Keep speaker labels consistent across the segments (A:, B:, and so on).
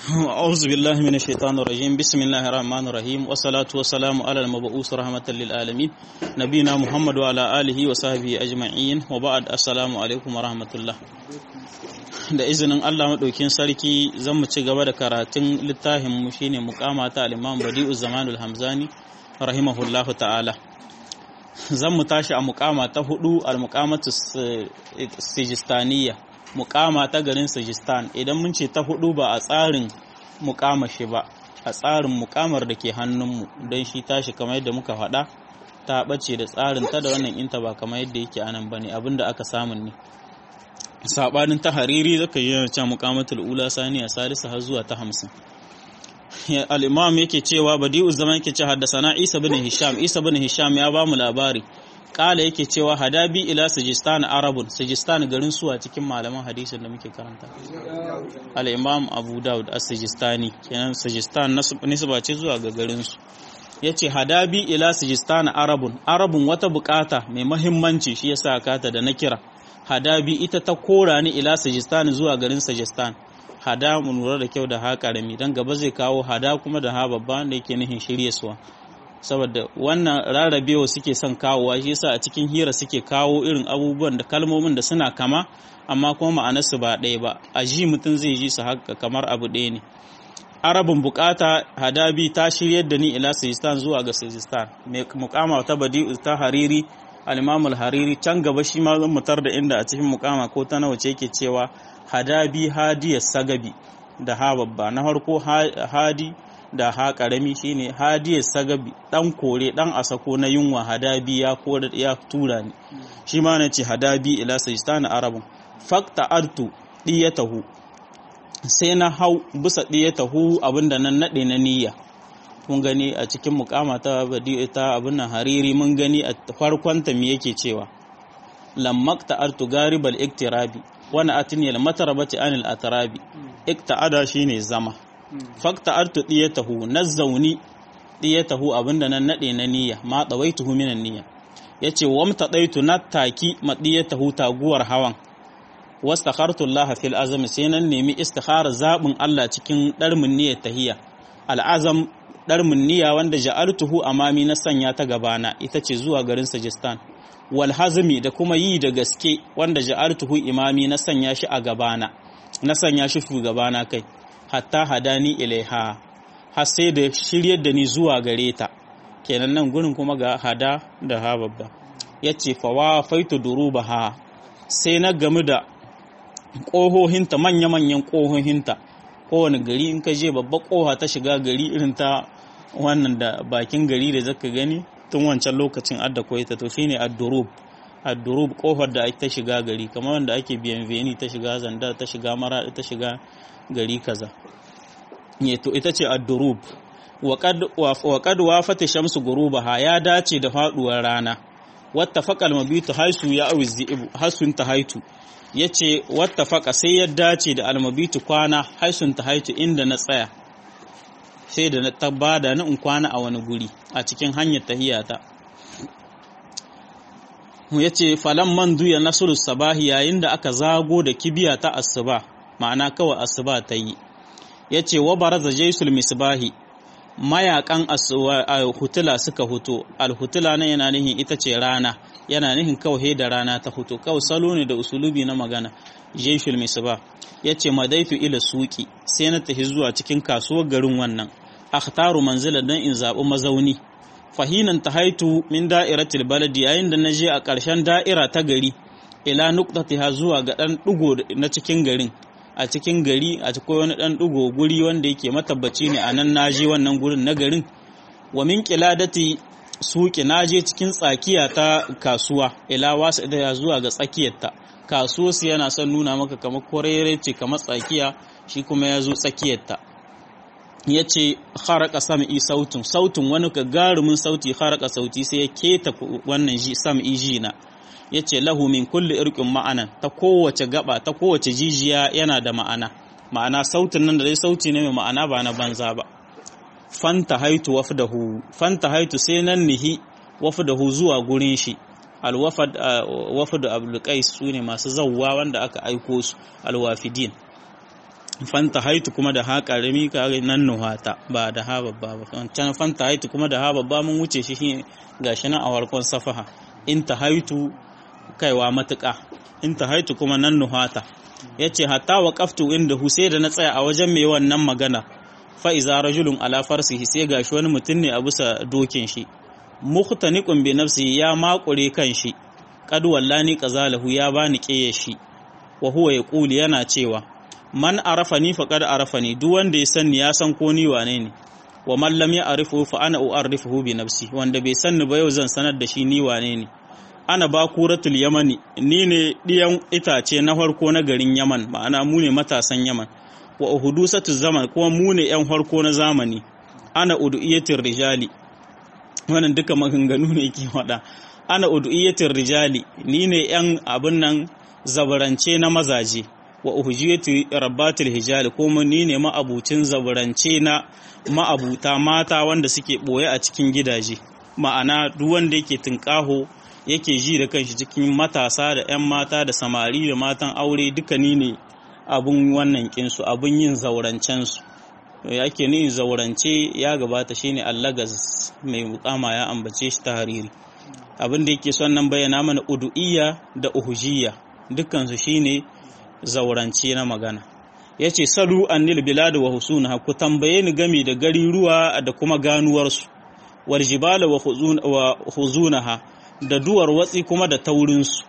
A: أعوذ بالله من الشيطان الرجيم بسم الله الرحمن الرحيم والصلاة والسلام على المبعوث رحمة للعالمين نبينا محمد وعلى آله وصحبه أجمعين وبعد السلام عليكم ورحمة الله da izinin Allah maɗaukin sarki zan mu ci gaba da karatun littafin mu shine muqama ta al-Imam Badi'u Zamanul Hamzani rahimahullahu ta'ala zan mu tashi a muqama ta hudu al-muqamatu sijistaniya muqama ta garin Sijistan idan mun ce ta hudu ba a tsarin muqama shi ba a tsarin muqamar da ke hannunmu don shi tashi kamar yadda muka faɗa ta ɓace da tsarin ta da wannan inta ba kamar yadda yake anan bane abinda aka samun ne sabanin ta hariri zaka yi yana cewa muqamatul ula saniya salisa har zuwa ta hamsin al-imam yake cewa badi'u zaman yake cewa haddasana isa bin hisham isa bin hisham ya ba mu labari kala yake cewa hadabi ila sajistan arabun sajistan garin suwa cikin malaman hadisin da muke karanta al-imam abu daud as-sajistani kenan sajistan nisba ce zuwa ga garin su yace hadabi ila sajistan arabun arabun wata bukata mai muhimmanci shi yasa kata da na kira hadabi ita ta kora ni ila sajistan zuwa garin sajistan hada mu lura da kyau da ha karami dan gaba zai kawo hada kuma da ha babba da yake nihin shirye suwa saboda wannan rarrabewa suke son kawowa shi yasa a cikin hira suke kawo irin abubuwan da kalmomin da suna kama amma kuma ma'anarsu ba ɗaya ba a ji mutum zai ji su haka kamar abu ɗaya ne arabin bukata hadabi ta shiryar da ni ila sajistan zuwa ga sajistan mai mukama ta badi ta hariri al-imam al-hariri can gaba shi ma zan mutar da inda a cikin mukama ko ta nawa ce yake cewa hadabi hadiya sagabi da ha babba na farko hadi da ha karami shine hadiya sagabi dan kore dan asako na yunwa hadabi ya kore ya tura ni shi ma na ce hadabi ila sajistan arabun fakta artu diyatahu sai na hau bisa diyatahu abinda nan nade na niyya mun gani a cikin mukama ta ta abin nan hariri mun gani a farkon ta me yake cewa lammakta artu garibal iktirabi wani atini al matarabati anil atarabi ikta'ada shine zama fakta artu diyatahu nazzauni diyatahu abinda nan nade na niyya ma dawaituhu minan niyya yace wamta daitu nataki madiyatahu taguwar hawan wastakhartu Allah fil azam sai nan nemi istikhara zabin Allah cikin darmin niyyar tahiyya al'azam ɗarmin niyya wanda ja'altuhu amami na sanya ta gabana ita ce zuwa garin Sajistan wal hazmi da kuma yi da gaske wanda ja'altuhu imami na sanya shi a gabana na sanya shi shugabana kai hatta hadani ilaiha har sai da shiryar da ni zuwa gare ta kenan nan gurin kuma ga hada da ha babba yace fa wa faitu durubaha sai na gamu da ƙohohinta manya-manyan ƙohohinta kowane gari in ka je babba koha ta shiga gari irin ta wannan da bakin gari da zaka gani tun wancan lokacin adda koita to shine ad-durub ad-durub kofar da ta shiga gari kamar wanda ake biyan veni ta shiga zanda ta shiga mara ta shiga gari kaza ne to ita ce ad-durub wa qad wa qad wafata shamsu gurubaha ya dace da faduwar rana wattafaqal mabitu haisu ya awizi hasun tahaitu ya ce wata faka sai ya dace da almabitu kwana haisun ta haitu inda na tsaya sai da na tabbada na in kwana a wani guri a cikin hanyar tahiyata ya ce falon man duya nasiru sabahi yayin da aka zago da kibiya ta asuba ma'ana kawai asuba ta yi ya ce wa baraza jaisul misbahi mayakan hutula suka huto alhutula na yana nihin ita ce rana yana nihin kawai da rana ta huto kawai salo ne da usulubi na magana jeshul misba ya ce madaitu ila suki sai na tafi zuwa cikin kasuwar garin wannan akhtaru manzila don in zaɓi mazauni fahinan ta haitu min da'iratil baladi yayin da na je a ƙarshen da'ira ta gari ila nuqtatiha zuwa ga ɗan ɗigo na cikin garin a cikin gari a cikin wani ɗan ɗigo guri wanda yake matabbaci ne a nan na je wannan gurin na garin wa min qiladati suki na je cikin tsakiya ta kasuwa ila wasu da zuwa ga tsakiyarta kasuwa su yana son nuna maka kamar korere ce kamar tsakiya shi kuma ya zo tsakiyarta ya ce haraka sam'i sautin sautin wani gagarumin sauti haraka sauti sai ya keta wannan sam'i ji na ya ce lahu min kulli irkin ma'anan ta kowace gaba ta kowace jijiya yana da ma'ana ma'ana sautin nan da dai sauti ne mai ma'ana ba na banza ba fanta haitu wafdahu fanta haitu sai nan nihi wafdahu zuwa gurin shi alwafad wafdu abdul qais sune masu zawwa wanda aka aiko su alwafidin fanta haitu kuma da ha karami kare nan nuhata ba da ha babba ba wancan fanta haitu kuma da ha babba mun wuce shi gashi nan a warkon safaha in ta haitu kaiwa matuƙa in ta haitu kuma nan nuhata yace hatta waqaftu inda sai da na tsaya a wajen mai wannan magana fa iza rajulun ala farsihi sai gashi wani mutum ne a bisa dokin shi muhtaniqun bi nafsihi ya makure kan shi qad wallani qazalahu ya bani kiyaye shi wa huwa yaqulu yana cewa man arafani faqad arafani duk wanda ya sanni ya san ko ni wane ne wa man lam ya'rifu fa ana u'arrifuhu bi nafsi wanda bai sanni ba yau zan sanar da shi ni wane ne ana bakuratul yamani ni ne diyan itace na farko na garin yaman ma'ana mu ne matasan yaman wa uhudusatu zaman kuma mu ne yan farko na zamani ana udu'iyatir rijali wannan duka maganganu ne ke faɗa ana udu'iyatir rijali ni ne yan abin nan zabarance na mazaje wa uhujiyati rabbatul hijali kuma ni ne ma'abucin zaburance na ma'abuta mata wanda suke boye a cikin gidaje ma'ana duk wanda yake tunƙaho yake ji da kanshi cikin matasa da 'yan mata da samari da matan aure duka ni ne abun wannan kinsu abun yin zaurancensu yake ni zaurance ya gabata shine allagaz mai mukama ya ambace shi ta hariri abin da yake son nan bayyana mana udu'iyya da uhujiyya dukkansu shine zaurance na magana ya ce salu annil biladu wa husuna ku tambaye ni gami da gari ruwa da kuma ganuwarsu wal jibala wa huzunaha da duwar watsi kuma da taurinsu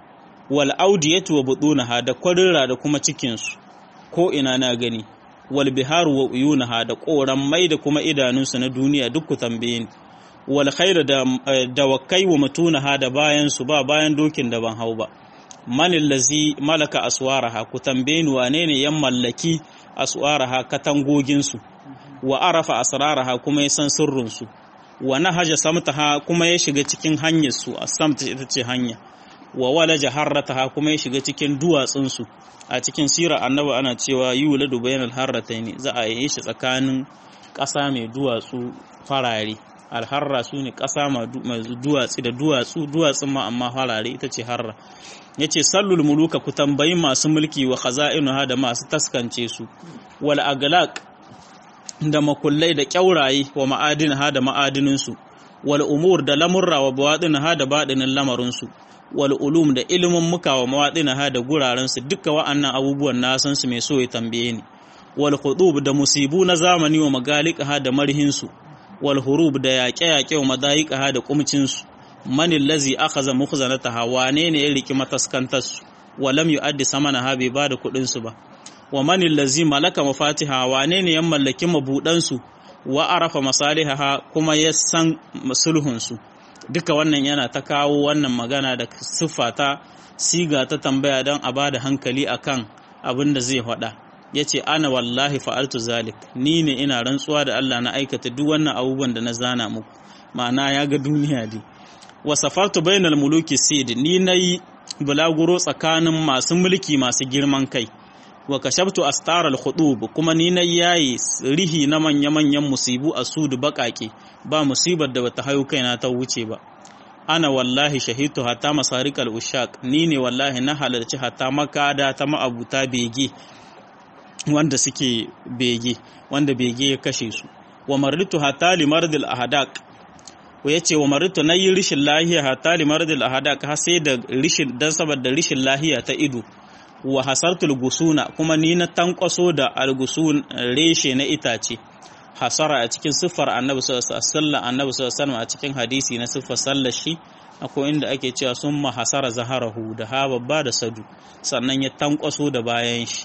A: wal audiyatu wa budunaha da kwarira da kuma cikinsu ko ina na gani wal biharu wa uyunaha da koran mai da kuma idanunsu na duniya duk ku tambaye ni wal khairu da dawakai wa mutunaha da bayansu ba bayan dokin da ban hau ba manin lazi malaka aswaraha ku tambaye ni wane ne yan mallaki aswaraha katangoginsu wa arafa asraraha kuma ya san sirrinsu wa nahaja samtaha kuma ya shiga cikin hanyarsu a samta ita ce hanya wa walaja harrataha kuma ya shiga cikin duwatsunsu a cikin sira annabi ana cewa yuladu bainal harrataini za a yi shi tsakanin ƙasa mai duwatsu farare alharra su ne ƙasa mai duwatsu da duwatsu duwatsun ma amma farare ita ce harra ya ce sallul muluka ku tambayi masu mulki wa khaza'inuha da masu taskance su wal aglaq da makullai da kyauraye wa ma'adinaha da ma'adininsu wal umur da lamurra wa bawadinaha da badinin lamarinsu wal ulum da ilimin muka wa mawadinaha da gurarensu duka wa'annan abubuwan na san su mai so ya tambaye ni wal khudub da musibu na zamani wa magalikaha da marhinsu wal hurub da yaƙe-yaƙe wa madayikaha da kumcinsu manin lazi aka zama mukhzanataha wane ne ya riki mataskantarsu wa lam yu'addi samanaha bai bada kuɗin su ba wa manin lazi malaka mafatiha wane ne ya mallaki mabudan wa arafa masalihaha kuma ya san sulhun su duka wannan yana ta kawo wannan magana da siffa ta siga ta tambaya don a bada hankali akan abin da zai faɗa ya ce ana wallahi fa'altu zalik ni ne ina rantsuwa da Allah na aikata duk wannan abubuwan da na zana muku ma'ana ya ga duniya dai wa safartu bainal muluki sid ni nayi bulaguro tsakanin masu mulki masu girman kai wa kashabtu astaral khudub kuma ni na yayi rihi na manya manyan musibu a sudu bakake ba musibar da bata hayo kaina ta wuce ba ana wallahi shahitu hatta masarikal ushaq ni ne wallahi na halarci hatta makada ta ma'abuta bege wanda suke bege wanda bege ya kashe su wa maritu hatta limardil ahadaq ko yace wa maritu nayi rishin lahiya hatta limardil ahadaq har sai da rishin dan saboda rishin lahiya ta ido wa hasartul gusuna kuma ni na tankwaso da algusun reshe na itace hasara a cikin siffar annabi sallallahu alaihi wasallam annabi sallallahu alaihi a cikin hadisi na siffar sallar shi akwai inda ake cewa summa hasara zaharahu da ha babba da sadu sannan ya tankwaso da bayan shi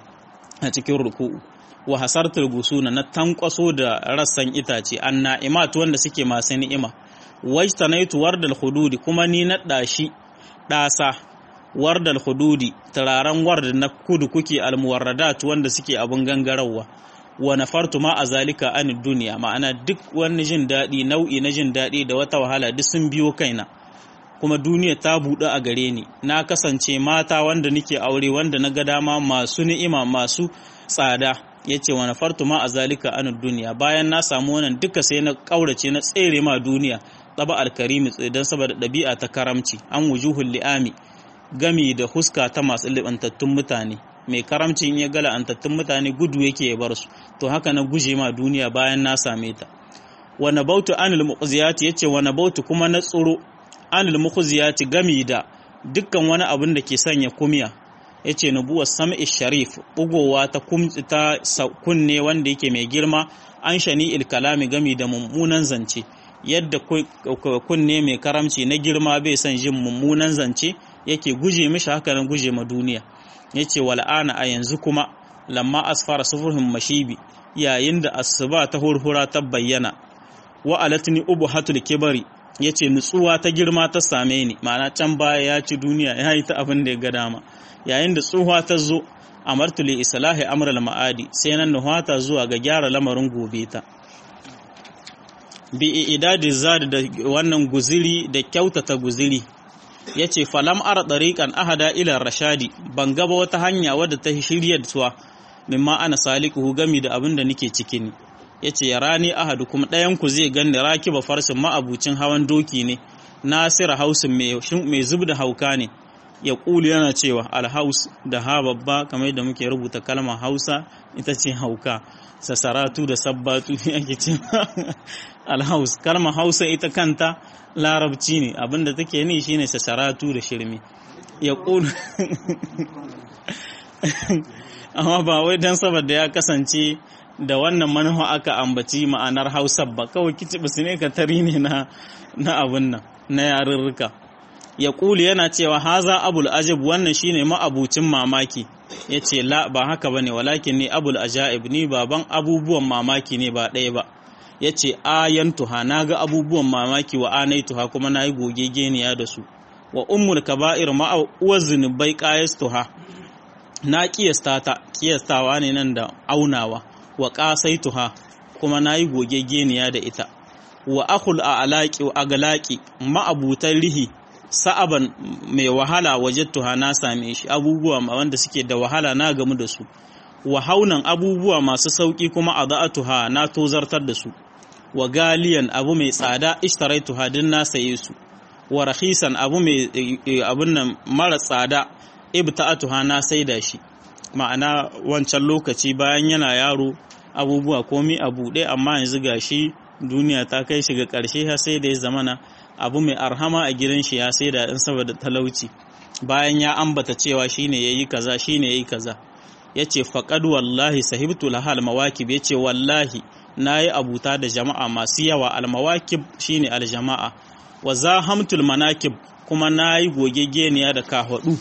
A: a cikin ruku'u wa hasartul gusuna na tankwaso da rassan itace anna'imat wanda suke masu ni'ima wajtanaitu wardal hududi kuma ni na dashi dasa wardal hududi turaren ward na kudu kuke almuwarradat wanda suke abun gangarawa wa nafartu ma a zalika an duniya ma'ana duk wani jin daɗi nau'i na jin daɗi da wata wahala duk sun biyo kaina kuma duniya ta buɗe a gare ni na kasance mata wanda nake aure wanda na ga dama masu ni'ima masu tsada ya ce wa nafartu ma a zalika an duniya bayan na samu wannan duka sai na ƙaurace na tsere ma duniya tsaba alkarimi don saboda ɗabi'a ta karamci an wujuhul li'ami gami da huska ta masu libantattun mutane mai karamci in ya ga la'antattun mutane gudu yake ya bar su to haka na guje ma duniya bayan na same ta wa nabautu anil muqziyati yace wa nabautu kuma na tsoro anil muqziyati gami da dukkan wani abin da ke sanya kumya yace nubuwar sam'i sharif bugowa ta ta kunne wanda yake mai girma an shani il kalami gami da mummunan zance yadda kunne mai karamci na girma bai son jin mummunan zance yake guje mishi haka nan guje ma duniya yace wal'ana a yanzu kuma lamma asfara sufurhum mashibi yayin da asuba ta hurhura ta bayyana wa alatni ubhatul kibari yace nutsuwa ta girma ta same ni ma'ana can baya ya ci duniya ya yi ta abin da ya ga dama yayin da tsuhuwa ta zo amartu li islahi amral ma'adi sai nan nuhata zuwa ga gyara lamarin gobe ta bi idadi zad da wannan guziri da kyautata guziri yace falam ara dariqan ahada ila rashadi ban gaba wata hanya wadda ta shirya tuwa mimma ana salikuhu gami da abin da nake ciki ne yace ya rani ahadu kuma ɗayan ku zai ganni rakiba farsin ma'abucin hawan doki ne nasira hausin mai zub da hauka ne ya ƙuli yana cewa alhaus da ha babba kamar yadda muke rubuta kalmar hausa ita ce hauka sasaratu da sabbatu ake ce alhaus kalmar hausa ita kanta larabci ne abinda take ni shine sasaratu da shirme ya ƙuli amma ba wai don saboda ya kasance da wannan manufa aka ambaci ma'anar hausa ba kawai kicibis ne ka tari ne na abin nan na yarurruka ya ƙuli yana cewa haza abul ajib wannan shine ma'abucin mamaki ya ce la ba haka ba ne walakin ne abul ajaib ni baban abubuwan mamaki ne ba ɗaya ba ya ce ayan tuha na ga abubuwan mamaki wa anai tuha kuma na yi gogegeniya da su wa ummul kaba'ir ma'uwar zunubai ƙayas tuha na ƙiyasta ta ƙiyastawa ne nan da aunawa wa ƙasai tuha kuma na yi gogegeniya da ita wa akul a alaƙi a galaƙi ma'abutan rihi sa'aban mai wahala wajattuha na same shi abubuwa wanda suke da wahala na gamu da su wa haunan abubuwa masu sauƙi kuma a za'atuha na tozartar da su wa galiyan abu mai tsada ishtaraitu din na saye su wa rahisan abu mai abun nan mara tsada ibta'atuha na saida shi ma'ana wancan lokaci bayan yana yaro abubuwa komi a buɗe amma yanzu gashi duniya ta kai shi ga ƙarshe har sai da ya zamana abu mai arhama a gidan shi ya saida in saboda talauci bayan ya ambata cewa shine yayi kaza shine yayi kaza yace faqad wallahi sahibtu lahal mawakib yace wallahi nayi abuta da jama'a masu yawa al mawakib shine al jama'a wa zahamtul manakib kuma nayi gogegeniya da kahwadu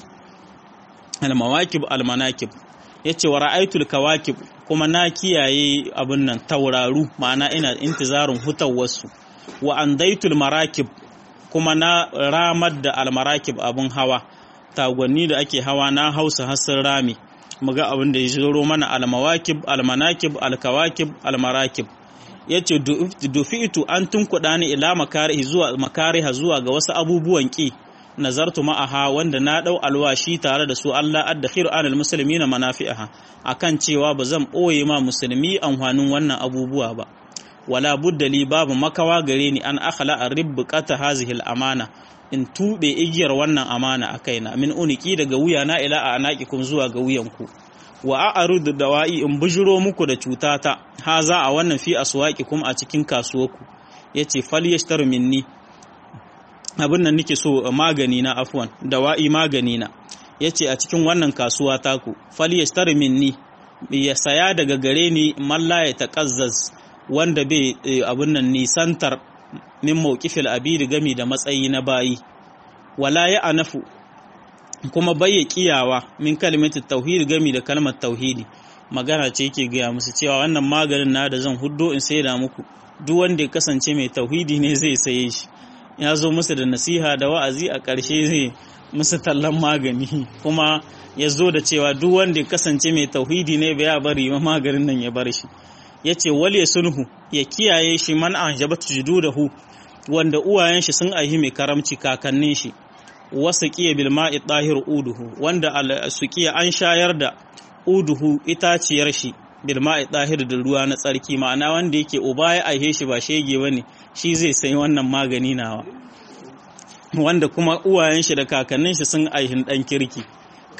A: al mawakib al manakib yace wa ra'aytul kawakib kuma na kiyaye abun nan tauraru ma'ana ina intizarin hutawarsu wa andaitul marakib kuma na ramar da almarakib abun hawa tagwanni da ake hawa na hausa hassin rami muga abin da ya zoro mana almawakib almanakib alkawakib almarakib yace dufi'tu an tunkuɗa ni ila makarihi zuwa makariha zuwa ga wasu abubuwan ki nazartu ma'aha wanda na dau alwashi tare da su Allah addakhiru anil muslimina manafi'aha akan cewa ba zan boye ma musulmi amfanin wannan abubuwa ba wala budda li babu makawa gare ni an akhla arribqata hazihi al-amana in tube igiyar wannan amana a kaina min uniki daga wuyana ila a anaqikum zuwa ga wuyanku wa a'rudu dawa'i in bujuro muku da cutata haza a wannan fi aswaqikum a cikin kasuwarku yace falyashtaru minni abin nan nake so magani na afwan dawa'i magani na yace a cikin wannan kasuwa taku falyashtaru minni ya saya daga gare ni malla ya taqazzaz wanda bai abin nan nisantar min mawqifil abidi gami da matsayi na bayi wala ya anafu kuma bayya kiyawa min kalimatit tauhid gami da kalmar tauhidi magana ce yake gaya musu cewa wannan maganin na da zan huddo in saida muku duk wanda ya kasance mai tauhidi ne zai saye shi ya zo musu da nasiha da wa'azi a ƙarshe zai musu tallan magani kuma ya zo da cewa duk wanda ya kasance mai tauhidi ne bai ya bari ma maganin nan ya bar shi ya ce wale sulhu ya kiyaye shi man an jabatu jududahu wanda uwayen shi sun aihi mai karamci kakannin shi wasu kiya bil ma'i tahir uduhu wanda su kiya an shayar da uduhu itaciyar shi bil ma'i tahir da ruwa na tsarki ma'ana wanda yake uba ya aihe shi ba shege bane shi zai sai wannan magani nawa wanda kuma uwayen shi da kakannin shi sun aihin dan kirki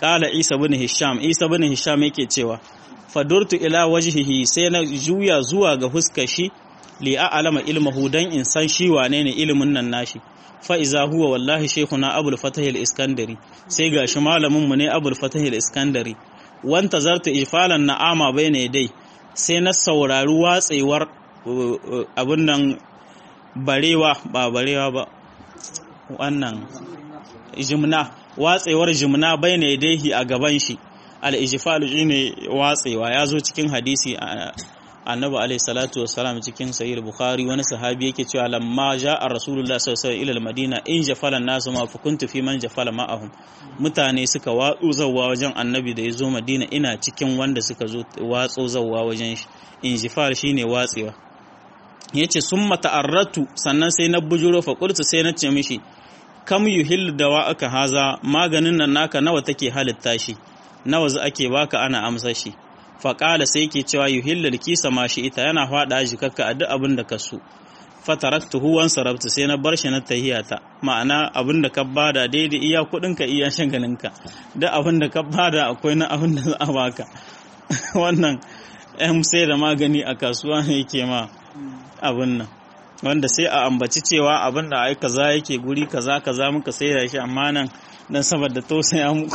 A: qala isa bin hisham isa bin hisham yake cewa fadurtu ila wajhihi sai na juya zuwa ga huskar shi li a'lama ilmahu dan in san shi wane ne ilimin nan nashi fa iza huwa wallahi shaykhuna abul fatah al-iskandari sai gashi malamin mu ne abul fatah al-iskandari wanta zartu ifalan na'ama bayna dai sai na saurari watsewar abin nan barewa ba barewa ba wannan jimna watsewar jimna bayna yadayhi a gaban shi al-ijfal shine watsewa ya zo cikin hadisi annabi alayhi salatu wassalam cikin sahih bukhari wani sahabi yake cewa lamma ja'a rasulullah sallallahu alaihi wasallam ila madina in jafala nasu ma fa kuntu fi man jafala ma'ahum mutane suka watsu zawwa wajen annabi da yazo madina ina cikin wanda suka zo watso zawwa wajen shi in jifal shine watsewa yace summa ta'arratu sannan sai na bujuro fa qultu sai na ce mishi kam yuhil dawa aka haza maganin nan naka nawa take halitta shi nawa za ake baka ana amsa shi faƙala sai ke cewa yuhillal kisa ma shi ita yana faɗa jikakka a duk abin da ka so fataraktu huwan sarabta sai na bar shi na tahiyata ma'ana abin da ka bada daidai iya kuɗin ka iya shagalin ka duk abin da ka bada akwai na abin da za a baka wannan yan sai da magani a kasuwa ne yake ma abin nan wanda sai a ambaci cewa abin da ai kaza yake guri kaza kaza muka sai da shi amma nan dan saboda tausaya muku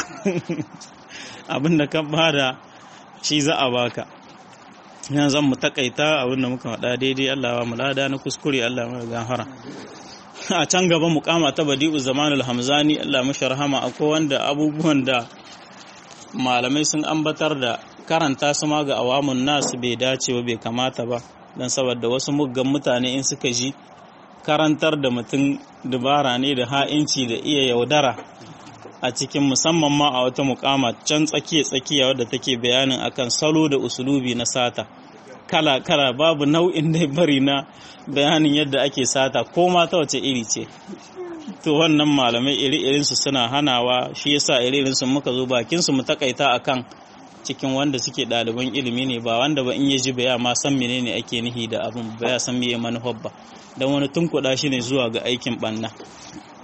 A: abin da ka bada shi za a baka yana zan mu takaita abin da muka faɗa daidai Allah wa mulada na kuskure Allah mai gafara a can gaba mukama ta badi'u zamanul hamzani Allah mashi rahama akwai wanda abubuwan da malamai sun ambatar da karanta su ma ga awamun nasu bai dace ba bai kamata ba dan saboda wasu muggan mutane in suka ji karantar da mutum dubara ne da ha'inci da iya yaudara a cikin musamman ma a wata mukama can tsakiya tsakiya wadda take bayanin akan salo da usulubi na sata kala kala babu nau'in da bari na bayanin yadda ake sata ko ma ta wace iri ce to wannan malamai iri irin su suna hanawa shi yasa iri irin su muka zo bakin su mu takaita akan cikin wanda suke ɗaliban ilimi ne ba wanda ba in ya ji baya ma san menene ake nihi da abin baya san meye manufar ba dan wani tunkuɗa shi ne zuwa ga aikin ɓanna